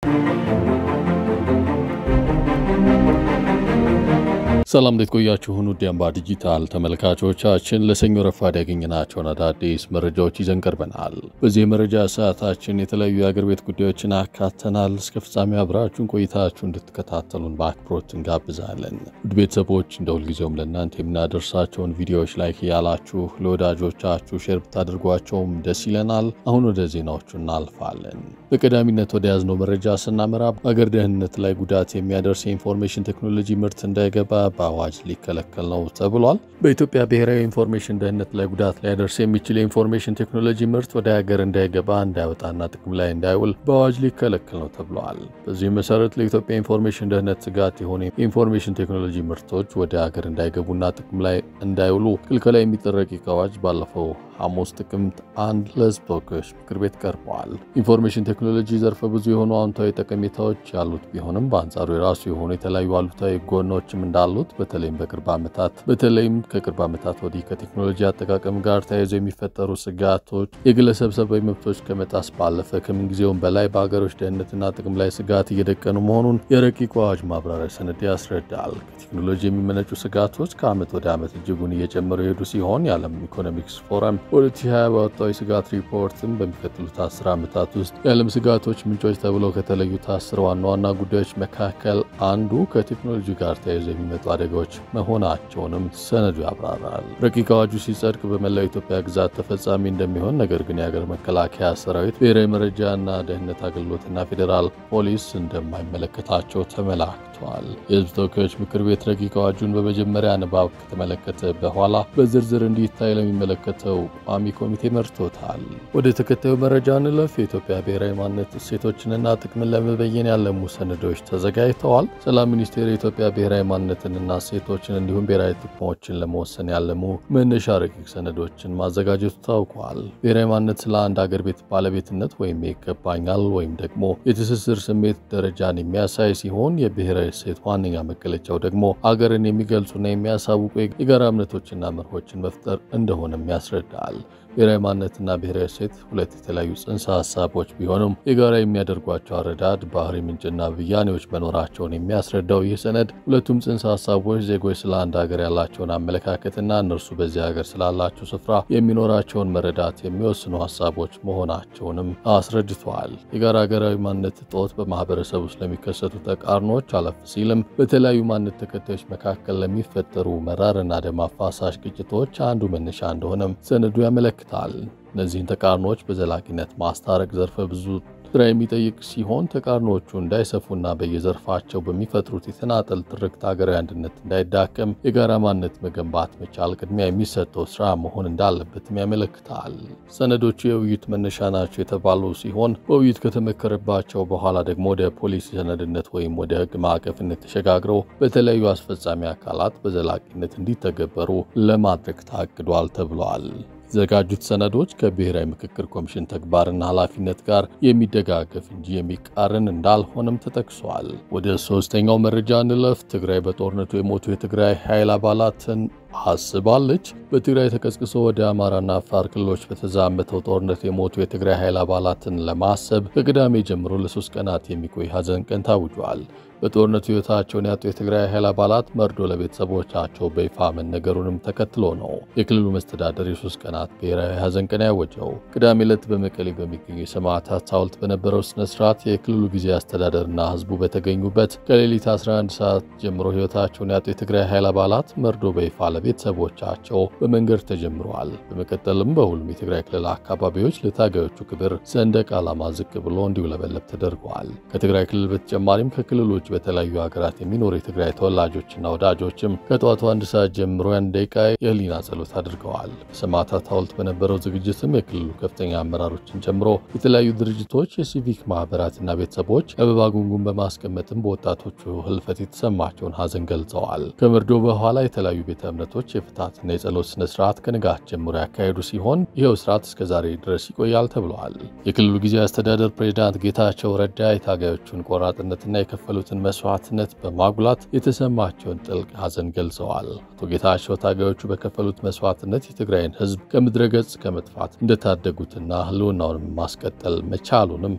ሰላም እንዴት ቆያችሁን? ውድ አምባ ዲጂታል ተመልካቾቻችን ለሰኞ ረፋድ ያገኘናቸውን አዳዲስ መረጃዎች ይዘን ቀርበናል። በዚህ የመረጃ ሰዓታችን የተለያዩ የአገር ቤት ጉዳዮችን አካተናል። እስከ ፍጻሜ አብራችሁን ቆይታችሁ እንድትከታተሉን በአክብሮት እንጋብዛለን። ውድ ቤተሰቦች እንደ ሁልጊዜውም ለእናንተ የምናደርሳቸውን ቪዲዮዎች ላይክ ያላችሁ ለወዳጆቻችሁ ሼር ብታደርጓቸውም ደስ ይለናል። አሁን ወደ ዜናዎቹ እናልፋለን። በቀዳሚነት ወደ ያዝነው መረጃ ስናመራ በአገር ደህንነት ላይ ጉዳት የሚያደርስ የኢንፎርሜሽን ቴክኖሎጂ ምርት እንዳይገባ በአዋጅ ሊከለከል ነው ተብሏል። በኢትዮጵያ ብሔራዊ ኢንፎርሜሽን ደህንነት ላይ ጉዳት ሊያደርስ የሚችል የኢንፎርሜሽን ቴክኖሎጂ ምርት ወደ ሀገር እንዳይገባ እንዳይወጣና ጥቅም ላይ እንዳይውል በአዋጅ ሊከለከል ነው ተብሏል። በዚህ መሰረት ለኢትዮጵያ ኢንፎርሜሽን ደህንነት ስጋት የሆኑ የኢንፎርሜሽን ቴክኖሎጂ ምርቶች ወደ ሀገር እንዳይገቡና ጥቅም ላይ እንዳይውሉ ክልከላ የሚጥል ረቂቅ አዋጅ ባለፈው ሐሙስ ጥቅምት አንድ ለሕዝብ ተወካዮች ምክር ቤት ቀርበዋል። ኢንፎርሜሽን ቴክኖሎጂ ዘርፈ ብዙ የሆኑ አዎንታዊ ጠቀሜታዎች ያሉት ቢሆንም በአንጻሩ የራሱ የሆኑ የተለያዩ አሉታዊ ጎኖችም እንዳሉት በተለይም በቅርብ ዓመታት በተለይም ከቅርብ ዓመታት ወዲህ ከቴክኖሎጂ አጠቃቀም ጋር ተያይዘው የሚፈጠሩ ስጋቶች የግለሰብ ሰብአዊ መብቶች ከመጣስ ባለፈ ከምንጊዜውም በላይ በሀገሮች ደህንነትና ጥቅም ላይ ስጋት እየደቀኑ መሆኑን የረቂቁ አዋጅ ማብራሪያ ሰነድ ያስረዳል። ከቴክኖሎጂ የሚመነጩ ስጋቶች ከዓመት ወደ ዓመት እጅጉን እየጨመሩ የሄዱ ሲሆን የዓለም ኢኮኖሚክስ ፎረም በ2020 ባወጣው የስጋት ሪፖርትም በሚቀጥሉት አስር ዓመታት ውስጥ የዓለም ስጋቶች ምንጮች ተብለው ከተለዩት አስር ዋና ዋና ጉዳዮች መካከል አንዱ ከቴክኖሎጂ ጋር ተያይዘው የሚመጡ አደጋዎች መሆናቸውንም ሰነዱ ያብራራል። ረቂቅ አዋጁ ሲጸድቅ በመላው ኢትዮጵያ ግዛት ተፈጻሚ እንደሚሆን፣ ነገር ግን የሀገር መከላከያ ሰራዊት፣ ብሔራዊ መረጃና ደህንነት አገልግሎትና ፌዴራል ፖሊስ እንደማይመለከታቸው ተመላክቷል። የህዝብ ተወካዮች ምክር ቤት ረቂቅ አዋጁን በመጀመሪያ ንባብ ከተመለከተ በኋላ በዝርዝር እንዲታይ ለሚመለከተው ቋሚ ኮሚቴ መርቶታል። ወደ ተከታዩ መረጃ እንለፍ። የኢትዮጵያ ብሔራዊ ማንነት እሴቶችንና ጥቅምን ለመበየን ያለሙ ሰነዶች ተዘጋጅተዋል። ሰላም ሚኒስቴር የኢትዮጵያ ብሔራዊ ማንነትንና እሴቶችን እንዲሁም ብሔራዊ ጥቅሞችን ለመወሰን ያለሙ መነሻ ረቂቅ ሰነዶችን ማዘጋጀቱ ታውቋል። ብሔራዊ ማንነት ስለ አንድ አገር ቤት ባለቤትነት ወይም ይገባኛል ወይም ደግሞ የትስስር ስሜት ደረጃን የሚያሳይ ሲሆን የብሔራዊ እሴት ዋነኛ መገለጫው ደግሞ አገርን የሚገልጹና የሚያሳውቁ የጋራ እምነቶችና መርሆችን መፍጠር እንደሆነም ያስረዳል። ብሔራዊ ማንነትና ብሔራዊ እሴት ሁለት የተለያዩ ጽንሰ ሀሳቦች ቢሆኑም የጋራ የሚያደርጓቸው አረዳድ፣ ባህሪ፣ ምንጭና ብያኔዎች መኖራቸውን የሚያስረዳው ይህ ሰነድ ሁለቱም ጽንሰ ሀሳቦች ዜጎች ስለ አንድ ሀገር ያላቸውን አመለካከትና እነርሱ በዚህ ሀገር ስላላቸው ስፍራ የሚኖራቸውን መረዳት የሚወስኑ ሀሳቦች መሆናቸውንም አስረድተዋል። የጋራ ሀገራዊ ማንነት እጦት በማህበረሰብ ውስጥ ለሚከሰቱ ተቃርኖች አለፍ ሲልም በተለያዩ ማንነት ተከታዮች መካከል ለሚፈጠሩ መራርና ደም አፋሳሽ ግጭቶች አንዱ መነሻ እንደሆነም ሰነዱ ያመለክታል። እነዚህን ተቃርኖዎች በዘላቂነት ማስታረቅ ዘርፈ ብዙ ስራ የሚጠይቅ ሲሆን ተቃርኖዎቹ እንዳይሰፉና በየዘርፋቸው በሚፈጥሩት የተናጠል ትርክት ሀገራዊ አንድነት እንዳይዳከም የጋራ ማንነት መገንባት መቻል ቅድሚያ የሚሰጠው ስራ መሆን እንዳለበትም ያመለክታል። ሰነዶቹ የውይይት መነሻ ናቸው የተባሉ ሲሆን በውይይት ከተመከረባቸው በኋላ ደግሞ ወደ ፖሊሲ ሰነድነት ወይም ወደ ሕግ ማዕቀፍነት ተሸጋግረው በተለያዩ አስፈጻሚ አካላት በዘላቂነት እንዲተገበሩ ለማድረግ ታቅዷል ተብሏል። የተዘጋጁት ሰነዶች ከብሔራዊ ምክክር ኮሚሽን ተግባርና ኃላፊነት ጋር የሚደጋገፍ እንጂ የሚቃረን እንዳልሆነም ተጠቅሷል። ወደ ሶስተኛው መረጃ እንለፍ። ትግራይ በጦርነቱ የሞቱ የትግራይ ኃይል አባላትን አስባለች። በትግራይ ተቀስቅሶ ወደ አማራና አፋር ክልሎች በተዛመተው ጦርነት የሞቱ የትግራይ ኃይል አባላትን ለማሰብ ከቅዳሜ ጀምሮ ለሶስት ቀናት የሚቆይ ሐዘን ቀን ታውጇል። በጦርነቱ ሕይወታቸውን ያጡ የትግራይ ኃይል አባላት መርዶ ለቤተሰቦቻቸው በይፋ መነገሩንም ተከትሎ ነው የክልሉ መስተዳደር የሶስት ቀናት ብሔራዊ ሐዘን ቀን ያወጀው። ቅዳሜ ዕለት በመቀሌ በሚገኙ የሰማዕታት ሐውልት በነበረው ስነ ስርዓት የክልሉ ጊዜ አስተዳደርና ሕዝቡ በተገኙበት ከሌሊት 11 ሰዓት ጀምሮ ሕይወታቸውን ያጡ የትግራይ ኃይል አባላት መርዶ በይፋ ለቤተሰቦቻቸው በመንገድ ተጀምረዋል። በመቀጠልም በሁሉም የትግራይ ክልል አካባቢዎች ለታጋዮቹ ክብር ሰንደቅ ዓላማ ዝቅ ብሎ እንዲውለበለብ ተደርገዋል። ከትግራይ ክልል በተጨማሪም ከክልሎች በተለያዩ ሀገራት የሚኖሩ የትግራይ ተወላጆችና ወዳጆችም ከጠዋቱ አንድ ሰዓት ጀምሮ ያን ደቂቃ የህሊና ጸሎት አድርገዋል። በሰማዕታት ሐውልት በነበረው ዝግጅትም የክልሉ ከፍተኛ አመራሮችን ጨምሮ የተለያዩ ድርጅቶች፣ የሲቪክ ማህበራትና ቤተሰቦች አበባ ጉንጉን በማስቀመጥም በወጣቶቹ ህልፈት የተሰማቸውን ሐዘን ገልጸዋል። ከምርዶ በኋላ የተለያዩ ቤተ እምነቶች የፍትሐትና የጸሎት ስነ ስርዓት ከንጋት ጀምሮ ያካሄዱ ሲሆን ይኸው ስርዓት እስከዛሬ ድረስ ይቆያል ተብለዋል። የክልሉ ጊዜያዊ አስተዳደር ፕሬዚዳንት ጌታቸው ረዳ የታጋዮቹን ቆራጥነትና የከፈሉትን መስዋዕትነት በማጉላት የተሰማቸውን ጥልቅ ሐዘን ገልጸዋል። አቶ ጌታቸው ታጋዮቹ በከፈሉት መስዋዕትነት የትግራይን ህዝብ ከምድረ ገጽ ከመጥፋት እንደታደጉትና ህልውናውን ማስቀጠል መቻሉንም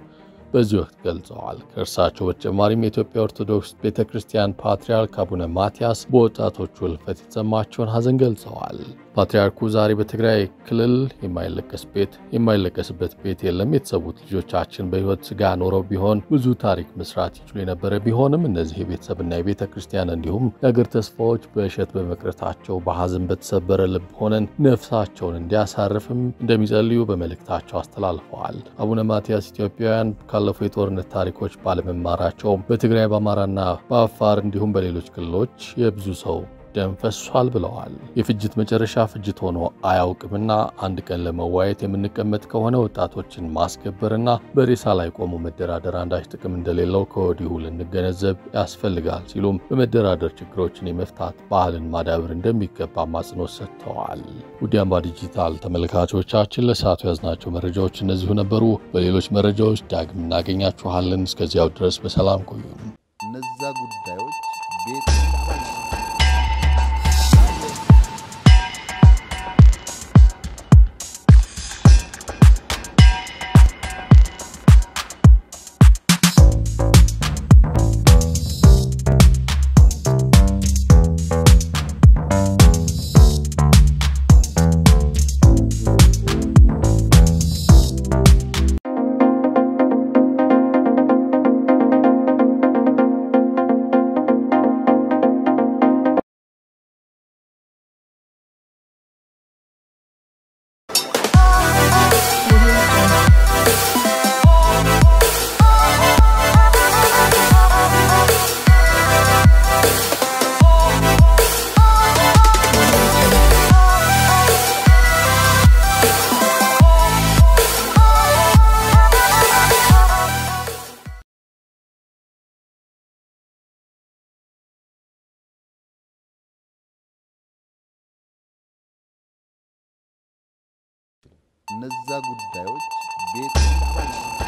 በዚህ ወቅት ገልጸዋል። ከእርሳቸው በተጨማሪም የኢትዮጵያ ኦርቶዶክስ ቤተ ክርስቲያን ፓትርያርክ አቡነ ማትያስ በወጣቶቹ ሕልፈት የተሰማቸውን ሐዘን ገልጸዋል። ፓትርያርኩ ዛሬ በትግራይ ክልል የማይለቀስ ቤት የማይለቀስበት ቤት የለም። የተሰዉት ልጆቻችን በሕይወት ሥጋ ኖረው ቢሆን ብዙ ታሪክ መስራት ይችሉ የነበረ ቢሆንም እነዚህ የቤተሰብና የቤተ ክርስቲያን እንዲሁም የአገር ተስፋዎች በእሸት በመቅረታቸው በሐዘን በተሰበረ ልብ ሆነን ነፍሳቸውን እንዲያሳርፍም እንደሚጸልዩ በመልእክታቸው አስተላልፈዋል። አቡነ ማትያስ ኢትዮጵያውያን ካለፉ የጦርነት ታሪኮች ባለመማራቸው በትግራይ በአማራና በአፋር እንዲሁም በሌሎች ክልሎች የብዙ ሰው ደም ፈሷል ብለዋል። የፍጅት መጨረሻ ፍጅት ሆኖ አያውቅምና አንድ ቀን ለመዋየት የምንቀመጥ ከሆነ ወጣቶችን ማስገበርና በሬሳ ላይ ቆሞ መደራደር አንዳች ጥቅም እንደሌለው ከወዲሁ ልንገነዘብ ያስፈልጋል ሲሉም በመደራደር ችግሮችን የመፍታት ባህልን ማዳበር እንደሚገባ አጽንኦት ሰጥተዋል። ውድ አምባ ዲጂታል ተመልካቾቻችን ለሰዓቱ ያዝናቸው መረጃዎች እነዚሁ ነበሩ። በሌሎች መረጃዎች ዳግም እናገኛችኋለን። እስከዚያው ድረስ በሰላም ቆዩን። እነዛ ጉዳዮች ቤት እነዛ ጉዳዮች ቤት